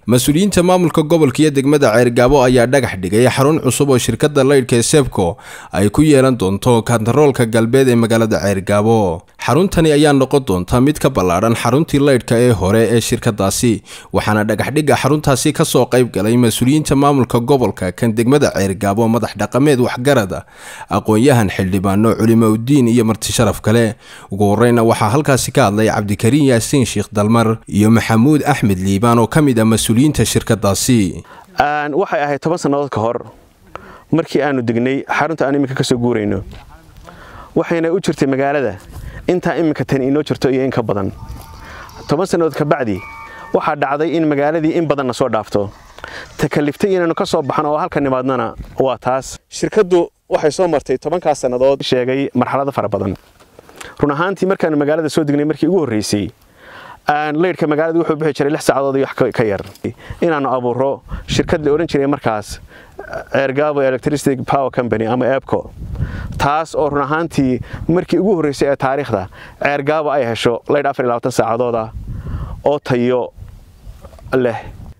mas-uuliyiinta maamulka gobolka iyo degmada ceergaabo ayaa dhagax dhigay xarun cusub oo shirkadda laydhka ee sebco ay ku yeelan doonto kantaroolka galbeed ee magaalada ceergaabo xaruntani ayaa noqon doonta mid ka ballaadhan xaruntii laydhka ee hore ee shirkadaasi waxaana dhagaxdhigga xaruntaasi kasoo qayb galay mas-uuliyiinta maamulka gobolka kan degmada ceergaabo madax dhaqameed waxgarada aqoon-yahan xildhibaano culimaudiin iyo martisharaf kale ugu horeyna waxaa halkaasi ka hadlay cabdikariin yaasiin sheekh dalmar iyo maxamuud axmed liibaan oo ka mid ah mas-uuliyiinta shirkadaasi waxay ahayd toban sannadood ka hor markii aanu degnay xarunta aan iminka ka soo guurayno waxayna u jirtay magaalada intaa iminka tan inoo jirto iyo in ka badan toban sannadood ka bacdi waxaa dhacday in magaaladii in badanna soo dhaafto takaliftay inaynu ka soo baxno oo halka nimaadnana waa taas shirkaddu waxay soo martay tobankaas sannadood sheegay marxalado fara badan run ahaantii markaanu magaalada soo degnay markii ugu horraysay laydhka magaalada wuxuu bixi jiray lix saacadood iyo wax ka yar inaannu abuuro shirkad la odhan jiray markaas ceergaabo electricity power company ama ebco taas oo run ahaantii markii ugu horraysay ee taariikhda ceergaabo ay hesho laydh afar iyo labaatan saacadooda oo tayo leh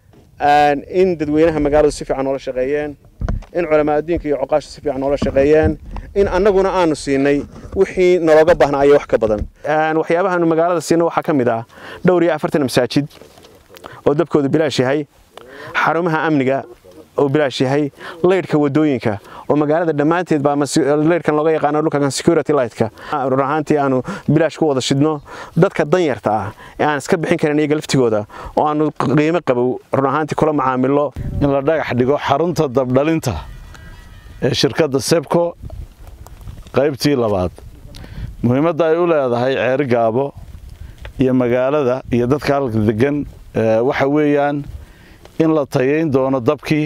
in dadweynaha magaaladu si fiican noola shaqeeyeen in culamaa addiinka iyo coqaasha si fiican noola shaqeeyeen in annaguna aanu siinay wixii nalooga baahnaa ayo wax ka badan waxyaabahaanu magaalada siinay waxaa ka mid ah dhowr iyo afartan masaajid oo dabkoodu bilaash yahay xarumaha amniga oo bilaash yahay laydhka wadooyinka oo magaalada dhammaanteed baa laydhkan looga yaqaano dhulkan security lightka run ahaantii aanu bilaash ku wada shidno dadka danyarta ah ee aan iska bixin karin iyaga laftigooda oo aanu qiimo qabow run ahaantii kula macaamilo in la dhagax dhigo xarunta dabdhalinta ee shirkadda sebco qaybtii labaad muhiimadda ay u leedahay ceergaabo iyo magaalada iyo dadka halka degan waxa weeyaan in la tayayn doono dabkii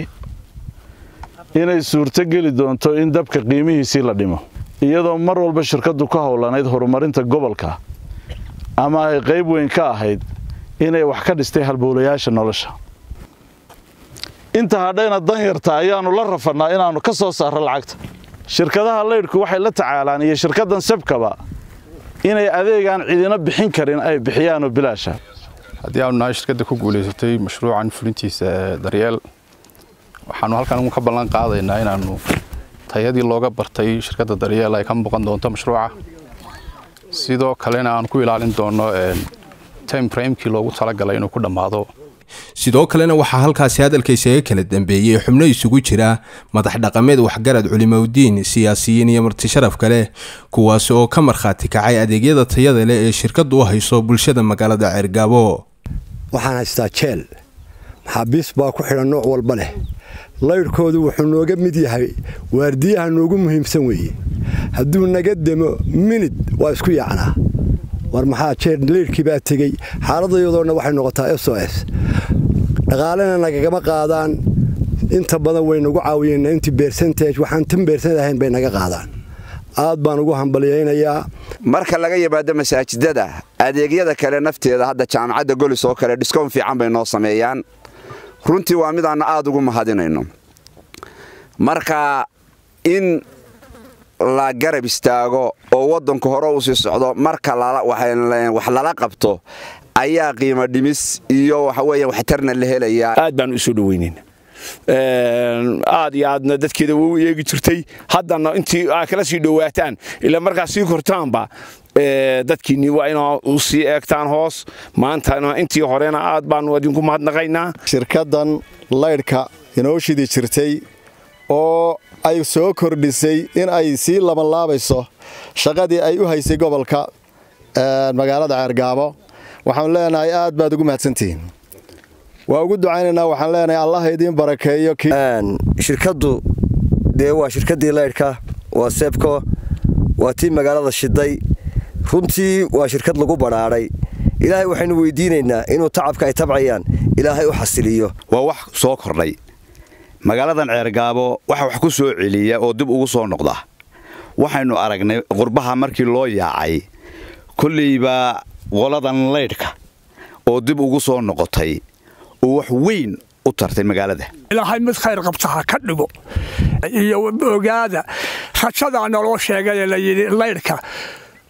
inay suurto geli doonto in dabka qiimihiisii la dhimo iyadoo mar walba shirkaddu ka howlanayd horumarinta gobolka ama ay qayb weyn ka ahayd inay wax ka dhistay halbowlayaasha nolosha inta hadhayna danyarta ayaannu la rafannaa inaannu ka soo saarro lacagta shirkadaha laydhku waxay la tacaalaan iyo shirkaddan sebkaba inay adeegaan cidina bixin karin ay bixiyaanoo bilaasha haddii aanu nahay shirkadda ku guulaysatay mashruucan fulintiisa daryeel waxaanu halkan ka ballan qaadaynaa inaannu tayadii looga bartay shirkadda daryeel ay ka muuqan doonto mashruuca sidoo kalena aan ku ilaalin doonno time framekii loogu talagalay inuu ku dhammaado sidoo kalena waxaa halkaasi hadalka isaga kala dambeeyey xubno isugu jira madax dhaqameed waxgarad culimaudiin siyaasiyiin iyo martisharaf kale kuwaasi oo ka markhaati kacay adeegyada tayada leh ee shirkaddu u hayso bulshada magaalada ceergaabo waxaan haystaa jeel maxaabiis baa ku xidhan nooc walba leh laydhkoodu wuxuu nooga mid yahay waardiyaha noogu muhiimsan weeye hadduu naga demo minid waa isku yaacnaa war maxaa jeer laydhkii baa tegey xaaladayadoona waxay noqotaa s o s dhaqaalena nagagama qaadaan inta badan way nagu caawiyeenna intii beersantage waxaan tan beersanad ahayn bay naga qaadaan aad baan ugu hambalyaynayaa marka laga yimaado masaajidada adeegyada kale nafteeda hadda jaamacadda golis oo kale dhiskoon fiican bay noo sameeyaan runtii waa midaannu aad ugu mahadinayno marka in la garab istaago oo waddanku hore u sii socdo marka wax lala qabto ayaa qiimo dhimis iyo waxaweya waxtarna la helayaa aad baan u soo dhoweynayn aad iyo aadna dadkeeda wou eegi jirtay haddana intii aa kala sii dhowaataan ilaa markaa sii kortaanba dadkiinni waa inaa u sii eegtaan hoos maantana intii horena aad baanu idinku mahadnaqaynaa shirkaddan laydhka inoo shidi jirtay oo ay soo kordhisay in ay sii labanlaabayso shaqadii ay u haysay gobolka magaalada ceergaabo waxaanu leenahay aad baad ugu mahadsantihiin waa ugu ducaynaynaa waxaan leenahay allah idiin barakeeyo shirkaddu dee waa shirkaddii laydhka waa sebco waa tii magaalada shiday runtii waa shirkad lagu badhaadhay ilaahay waxaynu weydiinaynaa inuu tacabka ay tabcayaan ilaahay u xasiliyo waa wax soo kordhay magaaladan ceergaabo waxa wax ku soo celiya oo dib ugu soo noqda waxaynu aragnay qurbaha markii loo yaacay kolleybaa qoladan laydhka oo dib ugu soo noqotay oo wax weyn u tartay magaalada ilaahay mid khayr qabta ha ka dhigo iyo ogaada rajadaa naloo sheegay la yidhi laydhka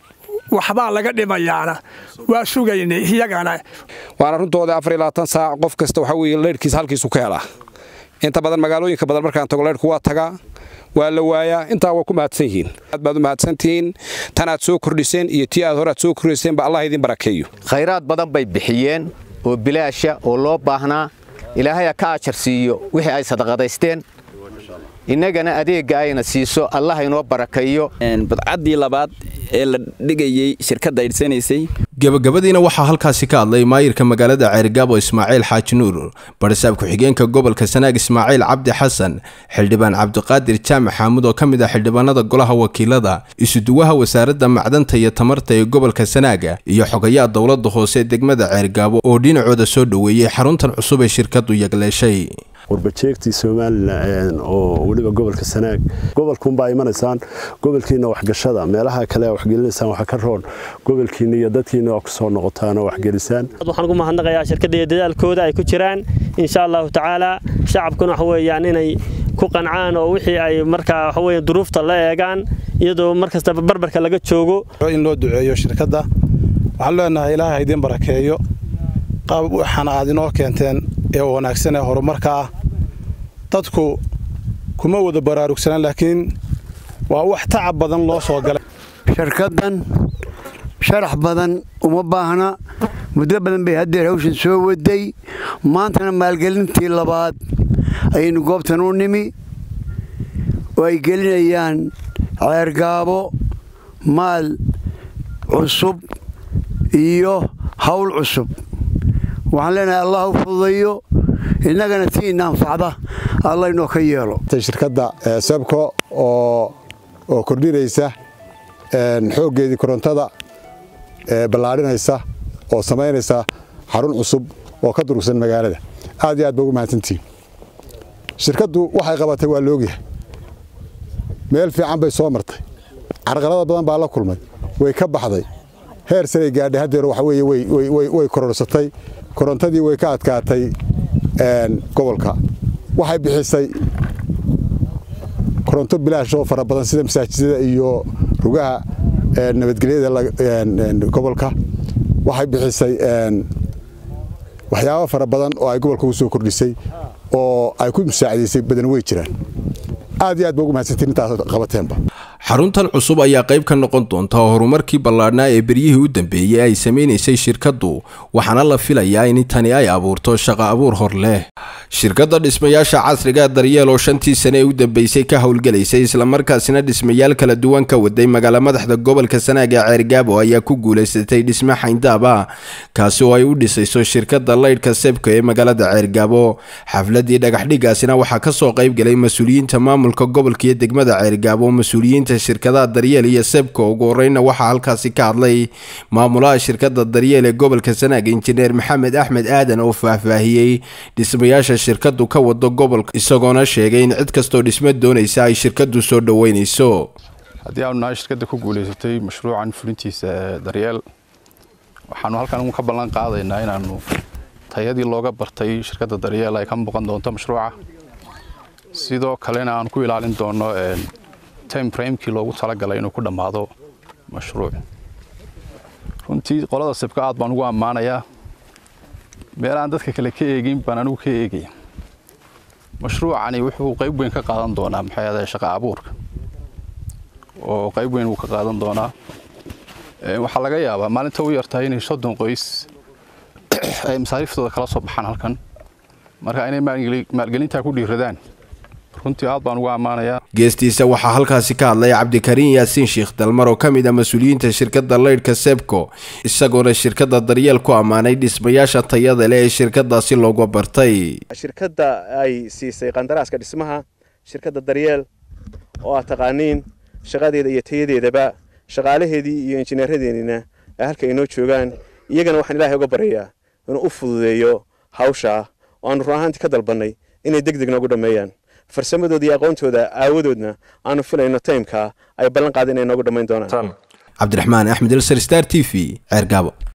waxbaa laga dhimayaana waa sugaynay iyagana waana runtooda afar iyo labaatan saac qof kasta waxaa weeye leyrhkiisa halkiisu ka helaa inta badan magaalooyinka badan markaan tago leyrhku waa tagaa waa la waayaa intaa waa ku mahadsan yihiin aad baad u mahadsantihiin tan aad soo kordhiseen iyo tii aad hore aad soo kordhiseen ba allah idin barakeeyo khayraad badan bay bixiyeen oo bilaasha oo loo baahnaa ilaahaya ka ajar siiyo wixii ay sadaqadaysteen innagana adeegga ayna siiso allah inoo barakeeyo badcaddii labaad ee la dhigayey shirkadda aydhsanaysay gebagabadiina waxaa halkaasi ka hadlay maayirka magaalada ceerigaabo ismaaciil xaaji nuur barisaab ku-xigeenka gobolka sanaag ismaaciil cabdi xasan xildhibaan cabdiqaadir jaamac xaamud oo ka mid ah xildhibaanada golaha wakiilada isuduwaha wasaaradda macdanta iyo tamarta ee gobolka sanaaga iyo xogayaha dowladda hoose degmada ceerigaabo oo dhinacooda soo dhoweeyey xaruntan cusub ee shirkaddu yagleeshay warbajeegtii somalilan oo weliba gobolka sanaag gobolkuunbaa imanaysaan gobolkiina waxgashada meelaha kale waxgelinaysaan waxa ka roon gobolkiina iyo dadkiina waa kusoo noqotaan oo waxgelisaan waxaan ugu mahadnaqayaa shirkadda iyo dadaalkooda ay ku jiraan insha allahu tacaala shacabkuna waxa weeyaan inay ku qancaan oo wixii ay markaa waxa weeye duruufta la eegaan iyadoo mar kastaba barbarka laga joogo in loo duceeyo shirkadda waxaan leenahay ilaahay idin barakeeyo qaab waxaana aad inoo keenteen ee wanaagsan ee horumarka ah dadku kuma wada baraarugsanaan laakiin waa wax tacab badan loo soo galay shirkaddan sharax badan uma baahna muddo badan bay haddeer hawshan soo waday maantana maalgelintii labaad ayaynu goobtan u nimi oo ay gelinayaan ceergaabo maal cusub iyo hawl cusub waxaan leenahay allah u fududayo innagana tiina anfacda alla inoo ka yeelo shirkadda sebco oo oo kordhinaysa xooggeedii korontada ballaadhinaysa oo samaynaysa xarun cusub oo ka durugsan magaalada aad iyo aad ba ugu mahadsantihiin shirkaddu waxay qabatay waa laogyahay meel fiican bay soo martay carqalada badan baa la kulmay way ka baxday heer saray gaadhay haddeer waxa weeye way kororsatay korontadii way ka adkaatay gobolka waxay bixisay koronto bilaash oo fara badan sida masaajidada iyo rugaha nabadgelyada gobolka waxay bixisay waxyaabo fara badan oo ay gobolka u soo kordhisay oo ay ku musaacidaysay badan wey jiraan aad iyo aad ba ugu mahadsantiin intaas qabateenba xaruntan cusub ayaa qayb ka noqon doonta horumarkii ballaadhnaa ee beryihii u dambeeyey ay samaynaysay shirkaddu waxaana la filayaa in tani ay abuurto shaqo abuur hor leh shirkadda dhismayaasha casriga daryeel oo shantii sane ee u dambeysay ka howlgelaysay islamarkaasina dhismayaal kala duwan ka waday magaala madaxda gobolka sanaag ee ceergaabo ayaa ku guulaysatay dhisme xayndaaba kaasi oo ay u dhisayso shirkadda laydhka sebka ee magaalada ceergaabo xafladii dhagaxdhigaasina waxaa kasoo qaybgalay mas-uuliyiinta maamulka gobolka iyo degmada ceergaabo mas-uuliyiinta shirkadaha daryeel iyo sebka ugu horeyna waxaa halkaasi ka hadlay maamulaha shirkadda daryeel ee gobolka sanaag injineer maxamed axmed aadan oo faahfaahiyey dhismayaasha shirkadu ka wado gobolka isagoona sheegay in cid kastoo dhismo doonaysa ay shirkadu soo dhoweynayso haddii aanu nahay shirkadda ku guulaysatay mashruucan fulintiisa daryeel waxaanu halkan ka ballan qaadaynaa inaanu tayadii looga bartay shirkadda daryeel ay ka muuqan doonto mashruuca sidoo kalena aan ku ilaalin doono time framekii loogu talagalay inuu ku dhammaado mashruuc runtii qolada sibka aad baan ugu ammaanayaa meel aan dadka kale ka eegin baan anigu ka eegaya mashruucani wuxuu qayb weyn ka qaadan doonaa maxay ahaday shaqa abuurka oo qayb weyn uu ka qaadan doonaa waxaa laga yaabaa maalinta u yartahay inay soddon qoys ay masaariiftooda kala soo baxaan halkan marka inay maalgelintaa ku dhiiradaan runtii aad baan ugu ammaanayaa geestiisa waxaa halkaasi ka hadlay cabdikariin yaasiin sheekh dalmar oo ka mid ah mas-uuliyiinta shirkadda laydhka sebco isagoona shirkadda daryeel ku ammaanay dhismayaasha tayada leh ee shirkadaasi looga bartay shirkadda ay siisay qandaraaska dhismaha shirkadda daryeel oo aad taqaaniin shaqadeeda iyo tayadeedaba shaqaalaheedii iyo injineeradeennina ay halka inoo joogaan iyagana waxaan ilaahay uga baryayaa inuu u fududeeyo hawshaa oo aanu run ahaantii ka dalbannay inay deg deg noogu dhammeeyaan farsamadooda iyo aqoontooda aawadoodna aanu filayno taymka ay ballan qaada inay noogu dhammayn doonaan cabdiraxmaan axmed elsar star t v ceergaabo